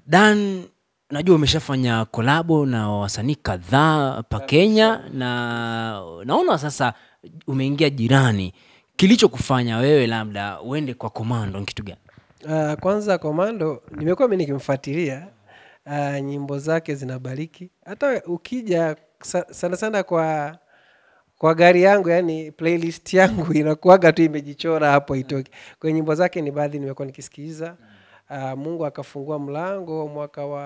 dan najua umeshafanya kolabo na wasanii kadhaa hapa kenya na naona sasa umeingia jirani kilichokufanya wewe labda uende kwa komando ni kitu gani Uh, kwanza Komando nimekuwa mimi nikimfuatilia uh, nyimbo zake zinabariki. Hata ukija sa, sana sana kwa kwa gari yangu, yani playlist yangu inakuaga tu imejichora hapo itoki. Kwa nyimbo zake ni baadhi nimekuwa nikisikiliza. Uh, Mungu akafungua mlango mwaka wa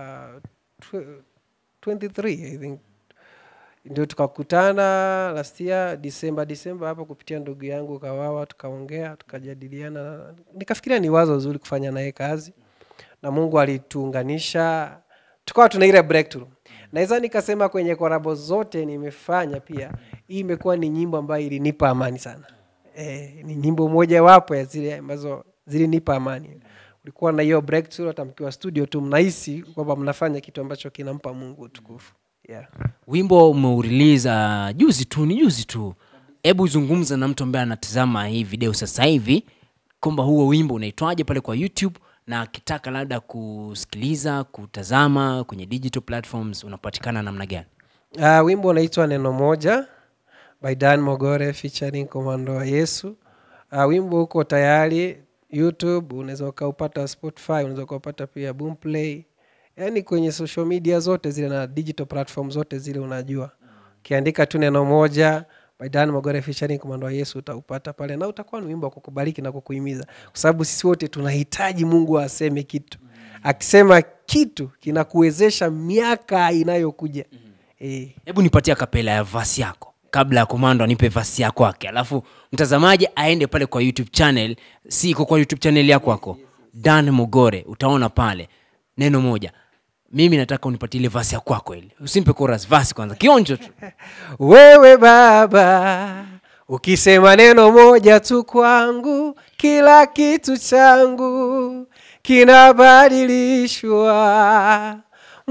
tw- 23 I think ndio tukakutana last year Disemba Disemba hapo kupitia ndugu yangu Kawawa, tukaongea tukajadiliana, nikafikiria ni wazo zuri kufanya naye kazi, na Mungu alituunganisha tukawa tuna ile breakthrough. Naweza nikasema kwenye korabo zote nimefanya pia, hii imekuwa ni nyimbo ambayo ilinipa amani sana. E, ni nyimbo moja wapo ya zile ambazo zilinipa amani. Ulikuwa na hiyo breakthrough, hata mkiwa studio tu mnahisi kwamba mnafanya kitu ambacho kinampa Mungu utukufu yeah. wimbo umeuriliza juzi tu ni juzi tu hebu zungumza na mtu ambaye anatazama hii video sasa hivi kwamba huo wimbo unaitwaje pale kwa youtube na akitaka labda kusikiliza kutazama kwenye digital platforms unapatikana namna gani Uh, wimbo unaitwa neno moja by Dan Mogore featuring Komando wa Yesu. Uh, wimbo uko tayari YouTube, unaweza ukaupata Spotify, unaweza ukaupata pia Boomplay, yaani kwenye social media zote zile na digital platform zote zile unajua. Ukiandika tu neno moja by Dan Mogore featuring Komando wa Yesu utaupata pale, na utakuwa ni wimbo wa kukubariki na kukuhimiza, kwa sababu sisi wote tunahitaji Mungu aseme kitu. Akisema kitu kinakuwezesha miaka inayokuja. Eh. hebu nipatie kapela ya vasi yako kabla ya komando anipe vasi yako yake alafu mtazamaji aende pale kwa youtube channel si iko kwa youtube channel yako wako dan mogore utaona pale neno moja mimi nataka unipatie ile vasi ya kwako ile usimpe chorus vasi kwanza kionjo tu Wewe Baba, ukisema neno moja tu kwangu, kila kitu changu kinabadilishwa.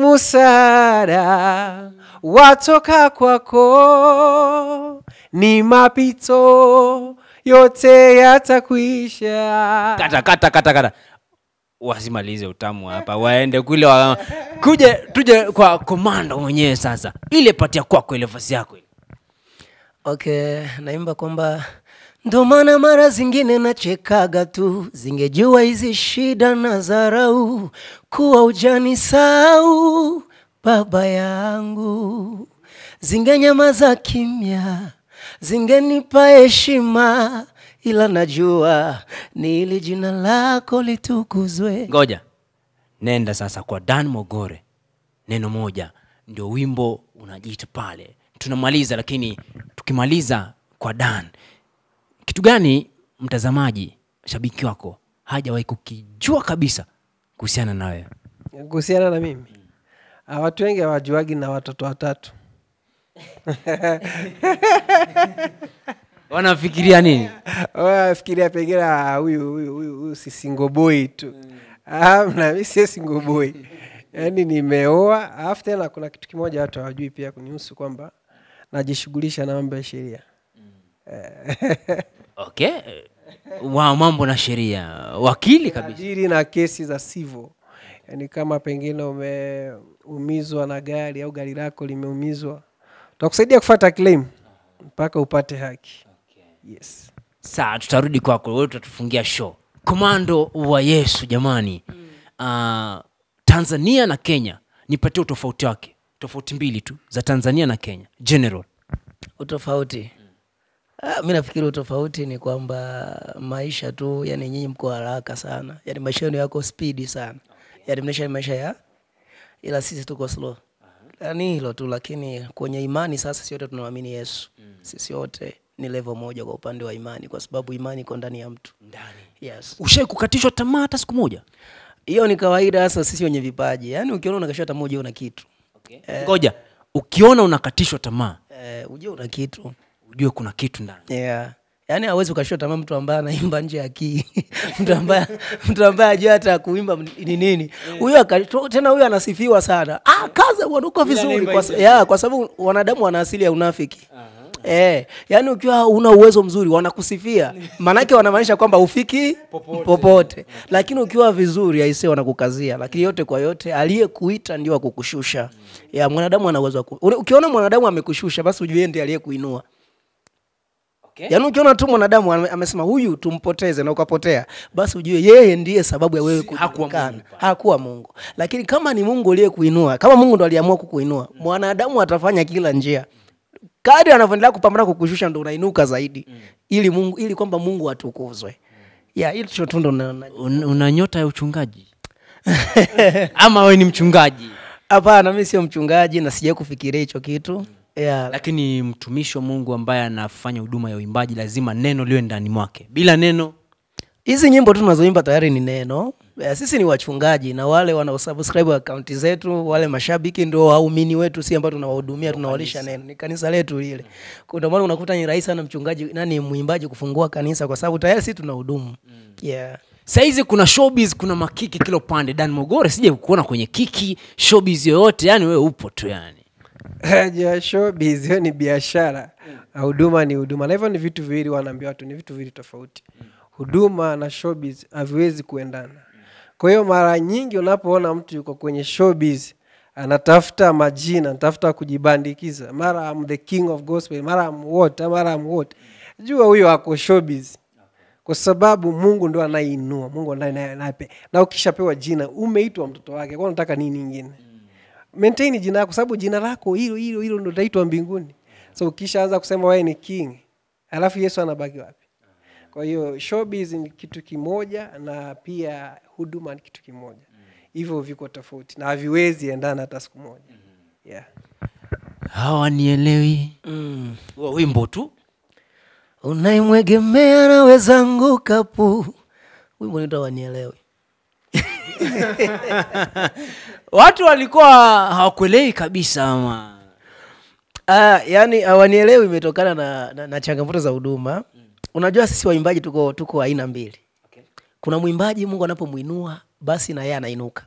Musara watoka kwako, ni mapito yote yatakwisha. kata kata kata kata wasimalize utamu hapa waende kule wa... kuje tuje kwa komando mwenyewe sasa ile patia kwako ile vasi yako ile okay naimba kwamba ndo maana mara zingine nachekaga tu zingejua hizi shida na zarau kuwa ujani sau baba yangu zingenyamaza kimya zingenipa heshima ila najua ni ili jina lako litukuzwe ngoja nenda sasa kwa dan mogore neno moja ndio wimbo unajiita pale tunamaliza lakini tukimaliza kwa dan kitu gani mtazamaji shabiki wako hajawahi kukijua kabisa kuhusiana na wewe Kuhusiana na mimi, Ah, watu wengi hawajuagi na watoto watatu. wanafikiria nini fikiria pengine ah, huyu huyu huyu huyu si single boy tu Ah, na mi sie single boy yaani nimeoa alafu tena kuna kitu kimoja watu hawajui pia kunihusu kwamba najishughulisha na mambo ya sheria okay wa mambo na sheria wakili kabisa adili na kesi za civil yaani kama pengine umeumizwa na gari au gari lako limeumizwa tutakusaidia kufata claim mpaka upate haki yes saa tutarudi kwako wewe tutatufungia show komando wa yesu jamani uh, tanzania na kenya nipatie utofauti wake tofauti mbili tu za tanzania na kenya general utofauti ah, mi nafikiri utofauti ni kwamba maisha tu yani nyinyi mko haraka sana yani maisha yenu yako spidi sana yani mnaisha maisha ya ila sisi tuko slow yani hilo tu lakini kwenye imani sasa sisi wote tunamwamini yesu sisi wote ni level moja kwa upande wa imani kwa sababu imani iko ndani ya mtu yes ushai kukatishwa tamaa hata siku moja hiyo ni kawaida hasa sisi wenye vipaji yaani ukiona unakashia hata moja una kitu ngoja ukiona unakatishwa tamaa eh, ujue una kitu ujue kuna kitu ndani yeah. yaani hawezi ukashua tamaa mtu ambaye anaimba nje ya kii mtu ambaye mtu ambaye ajua hata kuimba ni nini huyo aka- tena huyo anasifiwa sana ah, kaza bwana uko vizuri kwa, sa- yeah, kwa sababu wanadamu wana asili ya unafiki Eh, yani ukiwa una uwezo mzuri wanakusifia, maanake wanamaanisha kwamba ufiki popote, lakini ukiwa vizuri aisee wanakukazia. Lakini yote kwa yote, aliyekuita ndio akukushusha. Ya mwanadamu ana uwezo wa ku- Ule- ukiona mwanadamu amekushusha, basi ujue yeye ndiye aliyekuinua. Okay. Yaani ukiona tu mwanadamu ame- amesema huyu tumpoteze na ukapotea, basi ujue yeye ndiye sababu ya wewe Si- hakuwa kujulikana. Mungu pale. Hakuwa Mungu. Lakini kama ni Mungu aliyekuinua, kama Mungu ndo aliamua kukuinua, mwanadamu atafanya kila njia. Kadri anavyoendelea kupambana kukushusha ndo unainuka zaidi. Ili Mungu ili kwamba Mungu atukuzwe. Ya, hilo tu tu ndo na- na- Un, una nyota ya uchungaji ama wewe ni mchungaji Hapana, mimi sio mchungaji na sijai kufikiria hicho kitu. Ya, lakini mtumishi wa mungu ambaye anafanya huduma ya uimbaji lazima neno liwe ndani mwake bila neno hizi nyimbo tu tunazoimba tayari ni neno Eh, sisi ni wachungaji na wale wanaosubscribe akaunti zetu wale mashabiki ndio waumini wetu si ambao tunawahudumia tunawalisha neno ni kanisa letu lile Kwa ndio maana unakuta ni rahisi sana mchungaji nani mwimbaji kufungua kanisa kwa sababu tayari sisi tunahudumu yeah. sahizi kuna showbiz kuna makiki kila upande dan mogore sija kuona kwenye kiki showbiz yoyote yani wewe upo tu yani ja showbiz hiyo ni biashara na huduma ni huduma na hivyo ni vitu viwili wanaambia watu ni vitu viwili tofauti huduma na showbiz haviwezi kuendana kwa hiyo mara nyingi unapoona mtu yuko kwenye showbiz anatafuta majina anatafuta kujibandikiza mara am the king of gospel mara am what mara am what jua huyo ako showbiz kwa sababu mungu ndo anayeinua mungu ndo anaye- anayepe na ukishapewa jina umeitwa mtoto wake kwa unataka nini ingine maintain jina lako sababu jina lako hilo hilo hilo ndo utaitwa mbinguni so ukishaanza kusema wewe ni king alafu yesu anabaki wapi kwa hiyo showbiz ni kitu kimoja na pia huduma ni kitu kimoja hivyo viko tofauti na haviwezi endana hata siku moja yeah. hawanielewi mm. Huo wimbo tu unaimwegemea naweza anguka pu wimbo nita wanielewi watu walikuwa hawakuelewi kabisa ama Ah, yani hawanielewi imetokana na, na, na changamoto za huduma unajua sisi waimbaji tuko tuko aina mbili Okay. kuna mwimbaji mungu anapomwinua basi na yeye anainuka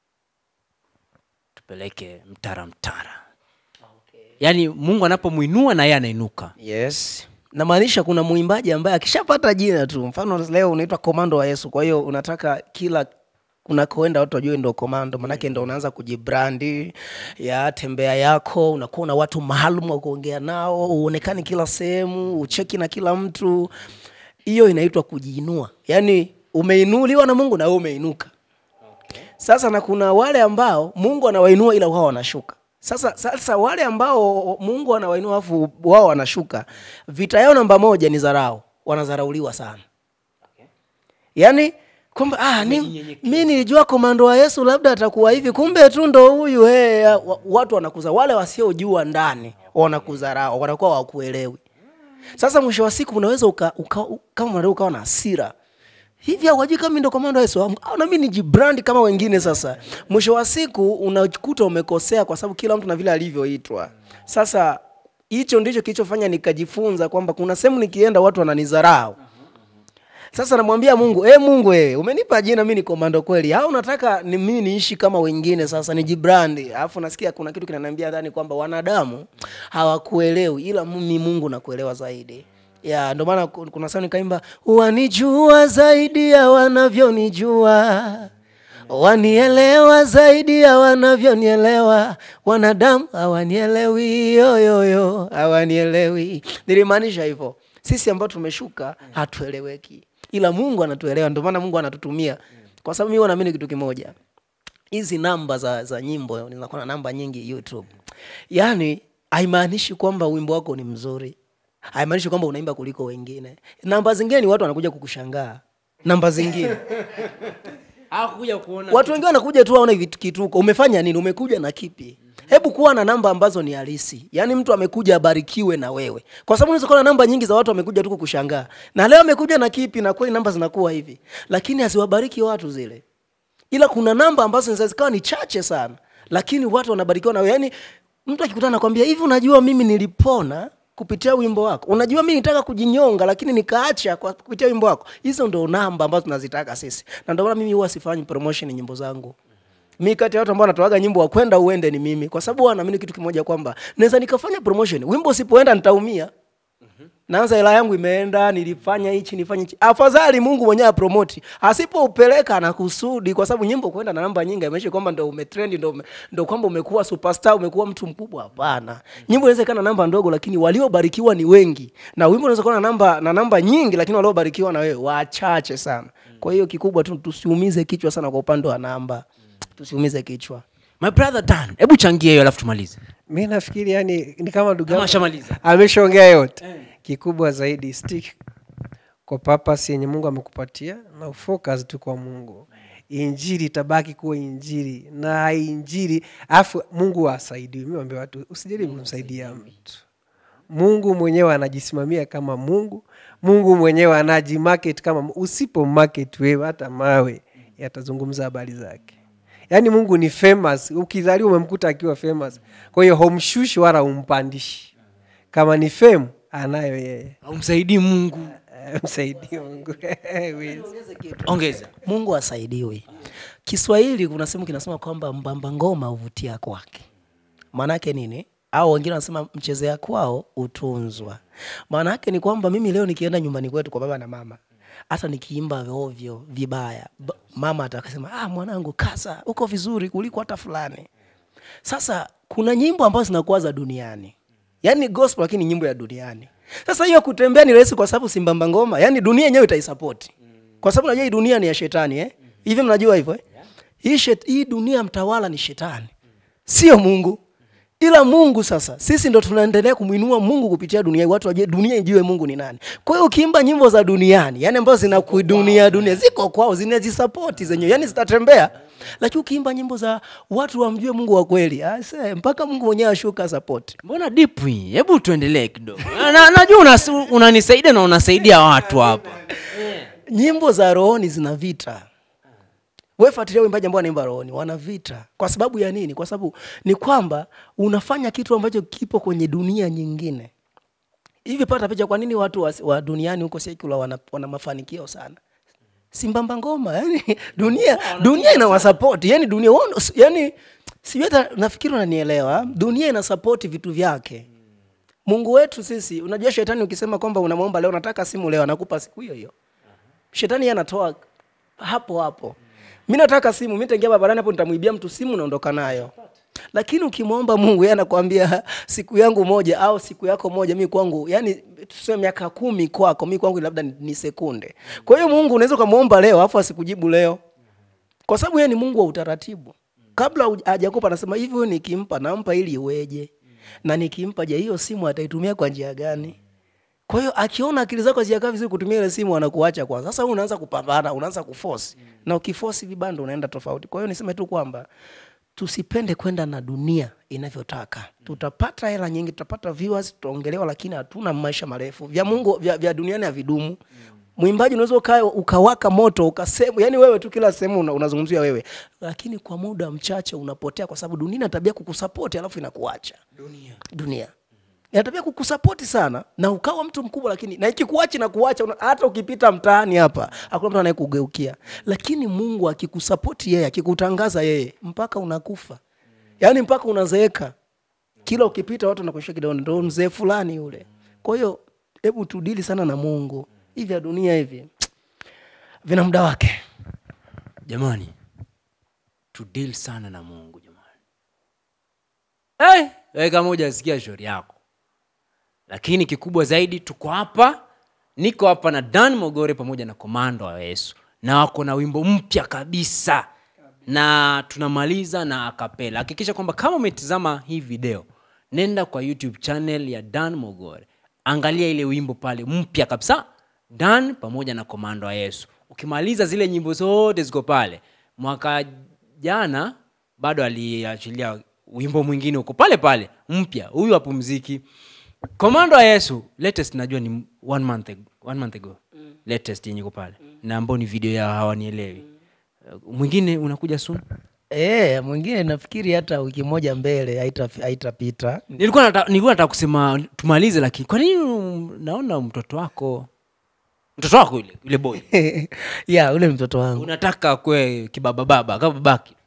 tupeleke mtara mtara yaani mungu anapomwinua na yeye anainuka yes namaanisha kuna mwimbaji ambaye akishapata jina tu mfano leo unaitwa komando wa yesu kwa hiyo unataka kila unakoenda watu wajue ndo komando manake ndo unaanza kujibrandi ya tembea yako unakuwa na watu maalum wa kuongea nao uonekani kila sehemu ucheki na kila mtu hiyo inaitwa kujiinua yaani umeinuliwa na mungu na wewe umeinuka sasa na kuna wale ambao mungu anawainua ila wao wanashuka sasa sasa wale ambao mungu anawainua afu wao wanashuka vita yao namba moja ni dharau wanadharauliwa sana yaani kwamba ah, ni, mi nilijua komando wa yesu labda atakuwa hivi kumbe tu ndo huyu hey, wa, watu wanakuza wale wasiojua ndani wanakudharau wanakuwa wakuelewi sasa mwisho wa siku unaweza uka, uka, u- kama mwanadamu ukawa na hasira hivi hawajui kama mi ndo komando wa yesu au na mi nijibrandi kama wengine sasa mwisho wa siku unakuta umekosea kwa sababu kila mtu na vile alivyoitwa sasa hicho ndicho kilichofanya nikajifunza kwamba kuna sehemu nikienda watu wananidharau sasa namwambia mungu e mungu wewe umenipa jina mi ni komando kweli au unataka ni mimi niishi kama wengine sasa nijibrandi alafu nasikia kuna kitu kinaniambia ndani kwamba wanadamu hawakuelewi ila mimi mungu nakuelewa zaidi ya ndio maana ku- kuna saa nikaimba wanijua zaidi ya wanavyonijua wanielewa zaidi ya wanavyonielewa wanadamu hawanielewi yoyoyo hawanielewi nilimaanisha hivyo sisi ambao tumeshuka hatueleweki ila mungu anatuelewa ndio maana mungu anatutumia kwa sababu mi huwa naamini kitu kimoja hizi namba za, za nyimbo ninakuwa na namba nyingi youtube yaani haimaanishi kwamba wimbo wako ni mzuri haimaanishi kwamba unaimba kuliko wengine namba zingine ni watu wanakuja kukushangaa namba zingine hawakuja kuona watu wengine wanakuja tu waone vitu- kituko umefanya nini umekuja na kipi hebu kuwa na namba ambazo ni halisi yaani mtu amekuja abarikiwe na wewe kwa sababu unaweza kuwa na namba nyingi za watu wamekuja tu kukushangaa na leo amekuja na kipi na kweli namba zinakuwa hivi lakini haziwabariki watu zile ila kuna namba ambazo zinaweza zikawa ni chache sana lakini watu wanabarikiwa na wewe yaani mtu akikutana nakwambia hivi unajua mimi nilipona kupitia wimbo wako unajua mi nitaka kujinyonga lakini nikaacha kwa kupitia wimbo wako hizo ndo namba ambazo tunazitaka sisi na ndio maana mimi huwa sifanyi promotion nyimbo zangu mi kati ya watu ambao wanatoaga nyimbo wa kwenda uende ni mimi kwa sababu huwa naamini kitu kimoja kwamba naweza nikafanya promotion wimbo usipoenda nitaumia naanza hela yangu imeenda nilifanya hichi nifanye hichi afadhali mungu mwenyewe apromoti asipoupeleka na kusudi kwa sababu nyimbo kwenda na namba nyingi ameishi kwamba ndo umetrendi ndo, ume, ndo kwamba umekuwa superstar umekuwa mtu mkubwa hapana nyimbo inaweza ikawa na namba ndogo lakini waliobarikiwa ni wengi na wimbo unaweza kuwa na namba na namba nyingi lakini waliobarikiwa na wewe wachache sana kwa hiyo kikubwa tu tusiumize kichwa sana kwa upande wa namba tusiumize kichwa my brother dan hebu changia hiyo alafu tumalize mi nafikiri yani ni kama ndugu kama yangu ashamaliza ameshaongea yote kikubwa zaidi stick kwa papas yenye mungu amekupatia na ufocus tu kwa mungu injili itabaki kuwa injili na injili alafu mungu asaidiwi mi wambia watu usijaribu kumsaidia mtu mungu mwenyewe anajisimamia kama mungu mungu mwenyewe anajimarket kama Mungu. usipo market wewe hata mawe yatazungumza habari zake yaani mungu ni famous ukizaliwa umemkuta akiwa famous kwa hiyo homshushi wala umpandishi kama ni fame anayo yeye aumsaidii mungu Eh, msaidie mungu Wiz. ongeza mungu asaidiwe kiswahili kuna sehemu kinasema kwamba mbamba ngoma huvutia kwake maanaake nini au wengine wanasema mchezea kwao utunzwa maana yake ni kwamba mimi leo nikienda nyumbani kwetu kwa baba na mama hata nikiimba ovyo vibaya ba- mama atakasema ah, mwanangu kasa uko vizuri kuliko hata fulani sasa kuna nyimbo ambazo zinakuwa za duniani yaani gospel lakini nyimbo ya duniani sasa hiyo kutembea ni rahisi kwa sababu simbamba ngoma yaani dunia yenyewe itaisapoti kwa sababu najua hii dunia ni ya shetani eh? hivi mnajua hivyo eh? hii, shet, hii dunia mtawala ni shetani sio mungu ila mungu sasa sisi ndo tunaendelea kumwinua mungu kupitia dunia hii, watu wajue dunia ijue mungu ni nani kwa hiyo ukiimba nyimbo za duniani yani ambazo zinakudunia dunia ziko kwao zinazisapoti zenyewe yani zitatembea lakini ukiimba nyimbo za watu wamjue mungu wa kweli ase mpaka mungu mwenyewe ashuka sapoti mbona deep hii hebu tuendelee kidogo Na- na- najua unas- unanisaidia na unasaidia watu hapa nyimbo za rohoni zina vita we fuatilia uimbaji ambao wanaimba rohoni wana vita kwa sababu ya nini kwa sababu ni kwamba unafanya kitu ambacho kipo kwenye dunia nyingine hivi pata picha kwa nini watu wa, wa duniani huko sekula wana, wana mafanikio sana simbamba ngoma yani dunia dunia inawasapoti yani dunia wao ndo- yani sijui hata nafikiri unanielewa dunia inasapoti vitu vyake mungu wetu sisi unajua shetani ukisema kwamba unamwomba leo nataka simu leo anakupa siku hiyo hiyo shetani yeye anatoa hapo hapo mi nataka simu mi taingia barabarani hapo nitamwibia mtu simu naondoka nayo lakini ukimwomba mungu yeye anakwambia siku yangu moja au siku yako moja mi kwangu yani tuseme miaka kumi kwako mi kwangu labda ni, ni sekunde kwa hiyo mungu unaweza ukamwomba leo alafu asikujibu leo kwa sababu yeye ni mungu wa utaratibu kabla huj- hajakupa anasema hivi huyu nikimpa nampa ili iweje na nikimpa je hiyo simu ataitumia kwa njia gani kwa hiyo akiona akili zako hazijakaa vizuri kutumia ile simu anakuacha kwanza sasa wewe unaanza kupambana unaanza kuforce na ukiforce vibando unaenda tofauti kwa hiyo niseme tu kwamba tusipende kwenda na dunia inavyotaka tutapata hela nyingi tutapata viewers tutaongelewa lakini hatuna maisha marefu vya mungu vya, vya duniani havidumu mwimbaji unaweza uka, ukawaka moto ukasema yani wewe tu kila sehemu una, unazungumzia wewe lakini kwa muda mchache unapotea kwa sababu dunia ina tabia kukusapoti alafu inakuacha dunia dunia ina tabia kukusapoti sana na ukawa mtu mkubwa lakini na ikikuachi na kuacha una- hata ukipita mtaani hapa hakuna mtu anayekugeukia lakini mungu akikusapoti yeye akikutangaza yeye mpaka unakufa yaani mpaka unazeeka kila ukipita watu wanakuishia kidole ndo mzee fulani yule kwa hiyo hebu tudili sana na mungu hivi vya dunia hivi vina muda wake jamani tudil sana na mungu jamani hey, wewe kama hujasikia shauri yako lakini kikubwa zaidi tuko hapa niko hapa na dan mogore pamoja na komando wa yesu na wako na wimbo mpya kabisa na tunamaliza na akapela hakikisha kwamba kama umetizama hii video nenda kwa youtube channel ya dan mogore angalia ile wimbo pale mpya kabisa dan pamoja na komando wa yesu ukimaliza zile nyimbo zote ziko pale mwaka jana bado aliachilia wimbo mwingine huko pale pale mpya huyu apumziki komando wa yesu latest najua ni one month, ag- one month ago mm. latest yenye iko pale mm. na ambao ni video ya hawanielewi mm. mwingine unakuja soon e, mwingine nafikiri hata wiki moja mbele haita- haitapita nilikuwa nataka nilikuwa nataka kusema tumalize lakini kwa nini um, naona mtoto wako mtoto wako yule yule boy ya ule ni mtoto wangu unataka kwe kibabababa kama babaki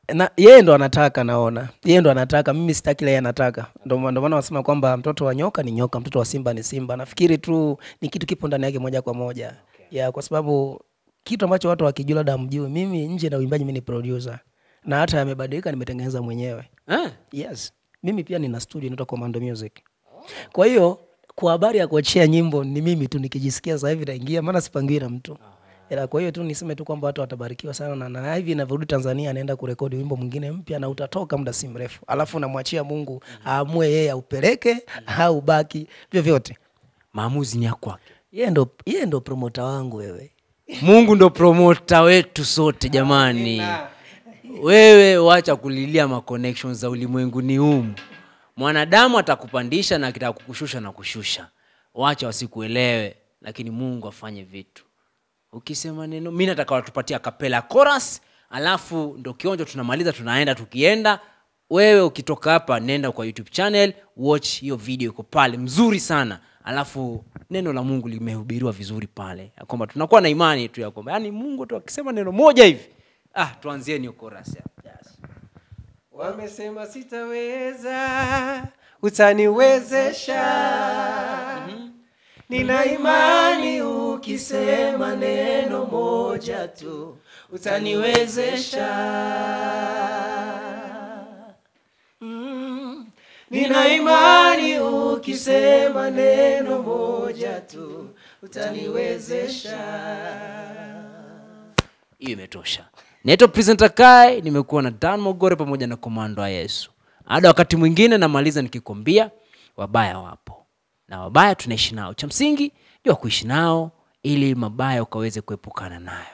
na yeye ndo anataka naona yeye ndo anataka mimi sitaki ile yeye anataka ndo ma- ndo maana wanasema kwamba mtoto wa nyoka ni nyoka mtoto wa simba ni simba nafikiri tu ni kitu kipo ndani yake moja kwa moja okay. ya kwa sababu kitu ambacho watu wakijua labda mjui mimi nje na uimbaji mimi ni producer na hata yamebadilika nimetengeneza mwenyewe eh? yes mimi pia nina studio inaitwa commando music kwa hiyo kwa habari ya kuachia nyimbo ni mimi tu nikijisikia sasa hivi naingia maana sipangiwi na mtu ila kwa hiyo tu niseme tu kwamba watu watabarikiwa sana na, na hivi inavyorudi tanzania anaenda kurekodi wimbo mwingine mpya na utatoka muda si mrefu alafu namwachia mungu aamue yeye aupeleke au baki vyovyote maamuzi ni ya kwake yeye ndo yeye ndo promota wangu wewe mungu ndo promota wetu sote jamani wewe wacha kulilia ma connections za ulimwenguni humu mwanadamu atakupandisha na akitaka kukushusha na kushusha wacha wasikuelewe lakini mungu afanye vitu ukisema neno mi nataka watupatia kapela chorus alafu ndo kionjo tunamaliza tunaenda tukienda wewe ukitoka hapa nenda kwa youtube channel watch hiyo video iko pale mzuri sana alafu neno la mungu limehubiriwa vizuri pale ya kwamba tunakuwa na imani tu ya kwamba yani mungu tu akisema neno moja hivi ah tuanzieni hiyo chorus hapo. wamesema sitaweza utaniwezesha nina imani ukisema neno moja tu utaniwezesha Mm. nina imani ukisema neno moja tu utaniwezesha hiyo imetosha naitwa presenter kai nimekuwa na dan mogore pamoja na komando wa yesu hada wakati mwingine namaliza nikikwambia wabaya wapo na wabaya tunaishi nao cha msingi jua kuishi nao ili mabaya ukaweze kuepukana nayo